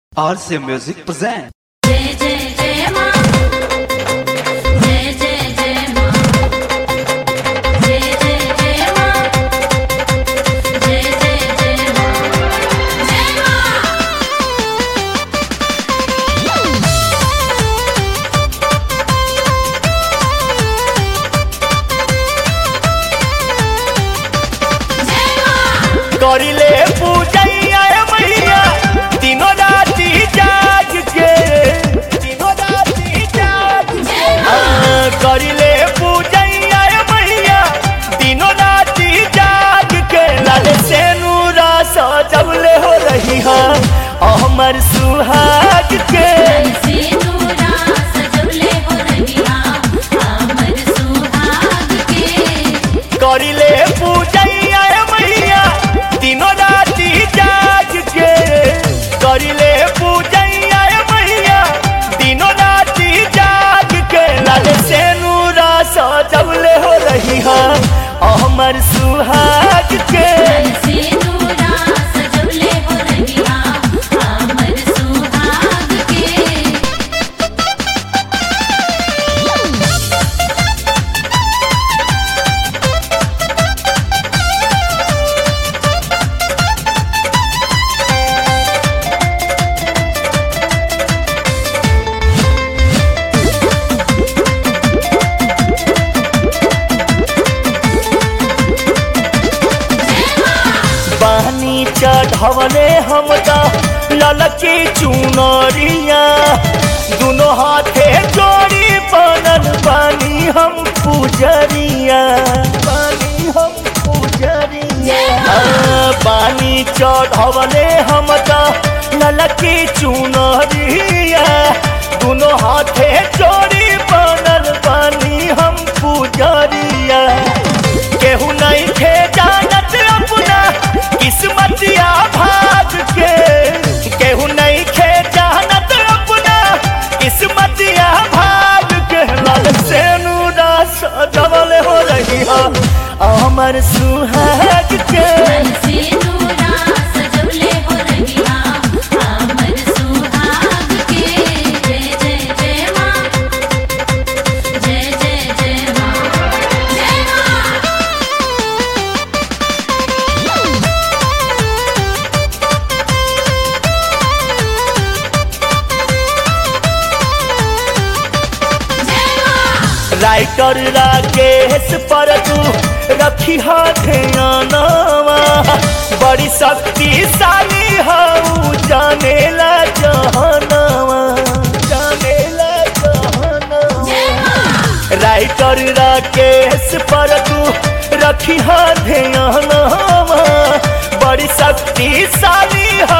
RC Music present. जय जय जय मां जय जय जय मां जय जय जय मां जय जय जय मां जय मां जय मां करिले पूजैया मैया तीनों राति जाग के तीनों राति जाग के हाँ, करिले पूजैया मैया तीनों राति जाग के लाल से नूरा सजवले हो रही है अमर सुहाग के सिंदूरा सजवले हो रहिया हमर सुहाग के करिले पूजैया मैया तीनों राति जाग के करिले पूजैया मैया तीनों राति जाग के लाल से नूरा सजवले हो रही है अमर सुहाग के सिंदूरा सजवले हो रहिया हमर सुहाग के पानी चढ़वले हम ललकी चुनरिया दोनों हाथे जोड़ी बनल पानी हम पुजरिया पानी हम पुजरिया हाँ, पानी चढ़वले हम ललकी चुनरिया दोनों हाथे जोड़ी बनल पानी हम पुजरिया केहू नहीं थे जानत अपना किस्मतिया भाग के केहू नहीं थे जानत अपना किस्मतिया भाग के लाल से नूरा सजवल हो रही है अमर सुहाग के सिंदूरा सजवले हो रहिया हमर सुहाग के जय जय जय मां जय जय जय मां जय मां जय मां राइटर राकेश पर तू रखी हाथ ध्यानवा बड़ी शक्तिशाली हऊ जानेला जहनवा जानेला जहनवा जय मां राइटर राकेश पर तू रखी ध्यानवा बड़ी शक्तिशाली है